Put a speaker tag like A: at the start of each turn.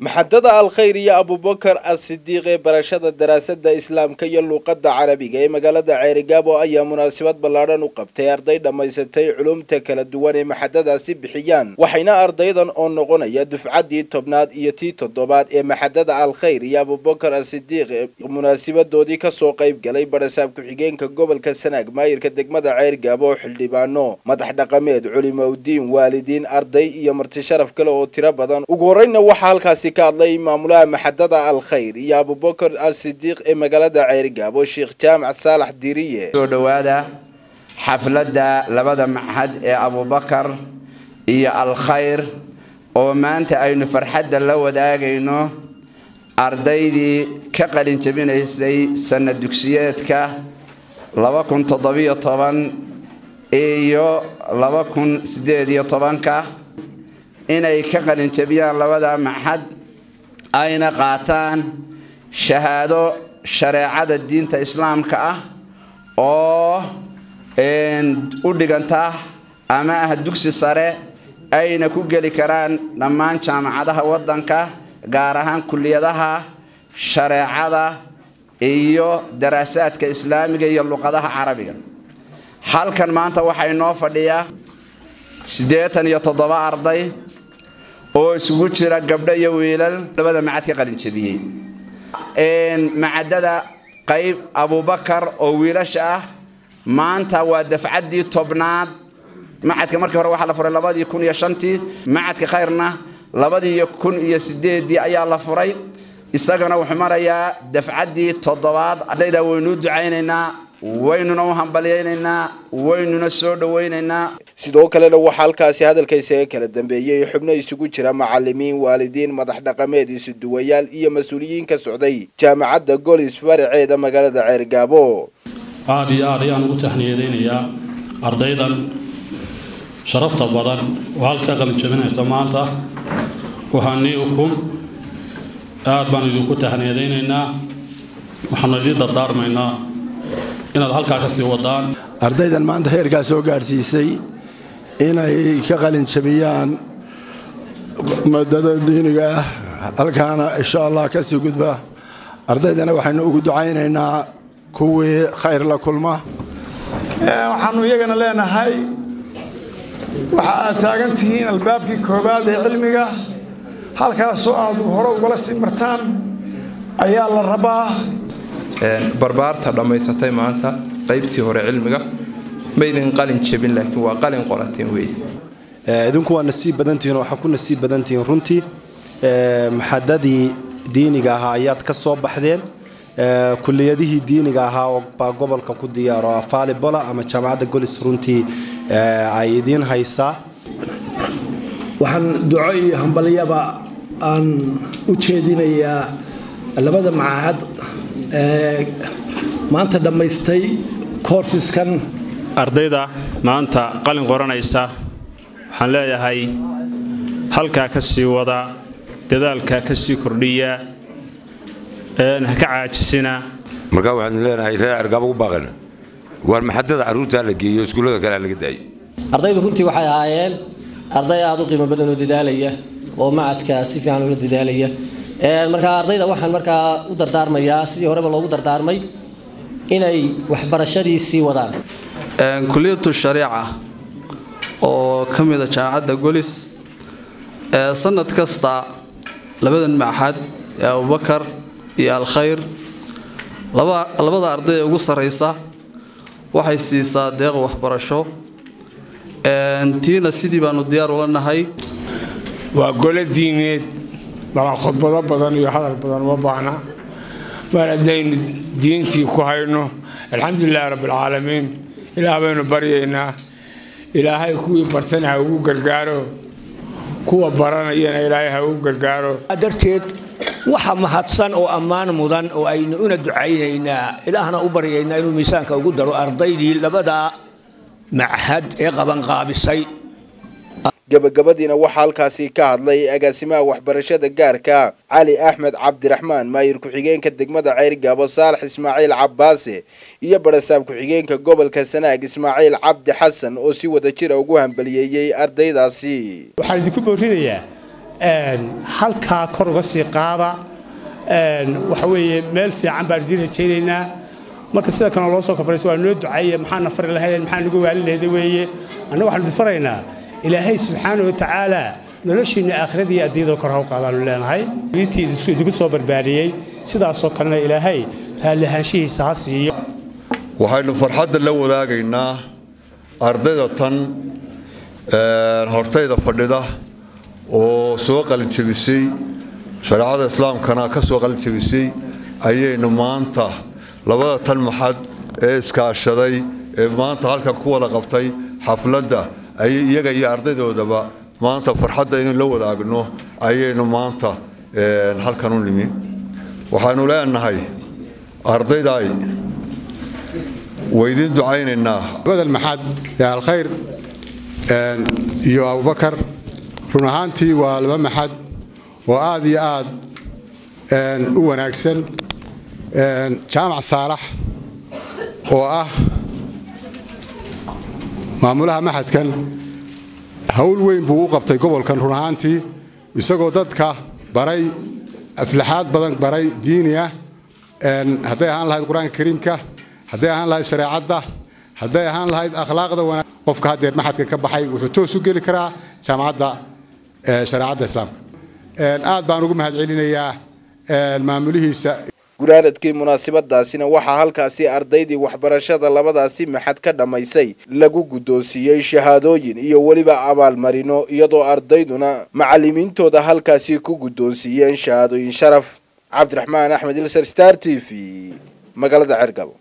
A: maxadada alkhayr iyo abubakar as-sidiiq ee barashada daraasada islaamka iyo luuqada carabiga ee magaalada ceerigaabo ayaa munaasabad ballaadhan u qabtay arday dhammaysatay culumta kala duwan ee maxadadaasi bixiyaan waxayna ardaydan oo noqonaya dufcaddii tobnaad iyo tii toddobaad ee maxadada alkhayr iyo abubakar as-sidiiq munaasabadoodii kasoo qayb galay barasaab ku-xigeenka gobolka sanaag maayirka degmada ceerigaabo oo xildhibaano madax dhaqameed culimowdiin waalidiin arday iyo marti sharaf kale oo tiro badan ugu horeyna waxaa halkaasi ka hadlay maamulaha maxadada alkhayr iyo abubakar as-sidiiq ee magaalada ceerigaabo sheekh jaamac saalax diriye
B: soo dhowaada xafladda labada maxad ee abubakar iyo alkhayr oo maanta aynu farxadda la wadaagayno ardaydii ka qalin jabinaysay sanad dugsiyeedka iyo ka inay ka qalin jabiyaan labada maxad ayna qaataan shahaado shareecada diinta islaamka ah oo u dhiganta ama ah dugsi sare ayna ku geli karaan dhammaan jaamacadaha waddanka gaar ahaan kuliyadaha shareecada iyo daraasaadka islaamiga iyo luqadaha carabiga halkan maanta waxaa inoo fadhiya siddeetan iyo toddoba arday oo isugu jira gabdho iyo wiilal labada macad ka qalin jabiyey macadada qayb abubakar oo wiilasha ah maanta waa dafcaddii tobnaad macadka markii hore waxaa la furay labadii kun iyo shantii macadka khayrna labadii kun iyo sideedii ayaa la furay isagana wuxuu marayaa dafcaddii toddobaad ardayda waynuu ducaynaynaa waynuna u hambalyaynaynaa waynuna soo dhowaynaynaa
A: sidoo kalena waxaa halkaasi hadalka isaga kala dambeeyey xubno isugu jira macalimiin waalidiin madax dhaqameed isuduwayaal iyo mas-uuliyiin ka socday jaamacadda golis faraceeda magaalada ceergaabo
C: aada iyo aad ayaan ugu tahniyadaynayaa ardaydan sharafta badan oo halka qalinjabinaysa maanta waxaanii ukun aad baan idinku tahniyadaynaynaa waxaanu idiin dardaarmaynaa inaad halkaa ka sii wadaan
D: ardaydan maanta heerkaa soo gaadhsiisay inay ka qalin jabiyaan madada diiniga ah halkaana insha allah ka sii gudba ardaydana waxaynu ugu ducaynaynaa kuwii khayr la kulma
E: waxaannu iyagana leenahay waxa aad taagan tihiin albaabkii koowaad ee cilmiga halkaasoo aad hore ugala sii martaan ayaa la rabaa
F: barbaarta dhammaysatay maanta qaybtii hore cilmiga maydin qalin jebin laakiin waa qalin qorateen wey
G: idinku waa nasiib badantihiin oo waxaa ku nasiib badantihiin runtii maxadadii diiniga ahaa ayaad ka soo baxdeen kuliyadihii diiniga ahaa oo baa gobolka ku diyaaro afaali bola ama jaamacadda golis runtii ay idiin haysaa
H: waxaan duco iyo hambalyaba aan u jeedinayaa labada macahad maanta dhammaystay koorsiskan
I: ardayda maanta qalin qoranaysa waxaan leeyahay halkaa ka sii wada dadaalkaa ka sii kordhiya ha ka caajisina
J: markaa waxaanu leenahay reer cergaaba u baaqana waar maxadada carruurtaa la geeyo iskuullada kalea laga daayo
K: ardaydu runtii waxay ahaayeen arday aada u qiimo badan oo dadaalaya oo macadka si fiican ula dadaalaya markaa ardayda waxaan markaa u dardaarmayaa sidii horeba loogu dardaarmay inay waxbarashadii sii wadaan
L: kuliyatu shariica oo ka mida jaamacadda golis sanad kasta labadan maxad ee abubakar iyo alkhayr labada arday ee ugu sarraysa waxay siisaa deeq waxbarasho tiina sidii baanu diyaar ula nahay
M: waa gole diimeed bala khudbado badan iyo hadal badan uma baahna mar haddaynu diintii ku hayno alxamdulilahi rabbialcaalamiin ilaah baynu baryaynaa ilaahay kuwii bartana ha ugu gargaaro kuwa baranayana ilaahay ha ugu gargaaro
N: darteed waxa mahadsan oo ammaan mudan oo aynu una ducaynaynaa ilaahna u baryaynaa inuu miisaanka ugu daro ardaydii labada machad ee qabanqaabisay
A: gabagabadiina waxaa halkaasi ka hadlay agaasimaha waxbarashada gaarka cali axmed cabdiraxmaan maayir ku-xigeenka degmada ceyrgaabo saalax ismaaciil cabbaase iyo barasaab ku-xigeenka gobolka sanaag ismaaciil cabdi xasan oo si wada jira ugu hambaliyeeyey ardaydaasi
O: waxaan idinku boorinayaa halkaa kor uga sii qaada waxa weeye meel fiican baan idiin rajaynaynaa marka sida kalena loo soo kafarayso waa noo ducaye maxaana fari lahaydeen maxaa nagu waalin lahayda weeye annaga waxaanu idin faraynaa ilaahay subxaana wa tacaala noloshiinna aakhirada iyo adduunyada kor haw qaadaanu leenahay wiiltii idinku soo barbaariyey sidaasoo kalena ilaahay raalli ahaanshihiisa ha siiyo
P: waxaynu farxadda la wadaagaynaa ardayda tan hortayda fadhida oo soo qalinjabisay shareecada islaamkana ka soo qalinjabisay ayaynu maanta labada tan maxad ee iskaashaday ee maanta halkan ku wada qabtay xafladda ayay iyaga iyo ardaydoodaba maanta farxadda inaynu la wadaagno ayaynu maanta halkan u nimi waxaanu leenahay ardayday waydiin ducaynaynaa
Q: badel maxad ee alkhayr iyo abubakar run ahaantii waa laba maxad oo aad iyo aad u wanaagsan jaamac saalax oo ah maamulaha maxadkan hawl weyn buu u qabtay gobolkan run ahaantii isagoo dadka baray aflaxaad badan baray diini ah hadday ahaan lahayd qur-aanka kariimka hadday ahaan lahayd shareecadda hadday ahaan lahayd akhlaaqda wanaag qofka haddeer maxadkan ka baxay wuxuu toos u geli karaa jaamacadda shareecadda islaamka aad baan ugu mahadcelinayaa maamulihiisa
A: gunaanadkii munaasabadaasina waxaa halkaasi ardaydii waxbarashada labadaasi maxad ka dhammaysay lagu guddoonsiiyey shahaadooyin iyo weliba abaalmarino iyadoo ardayduna macallimiintooda halkaasi ku guddoonsiiyeen shahaadooyin sharaf cabdiraxmaan axmed ilser star t v magaalada cergabo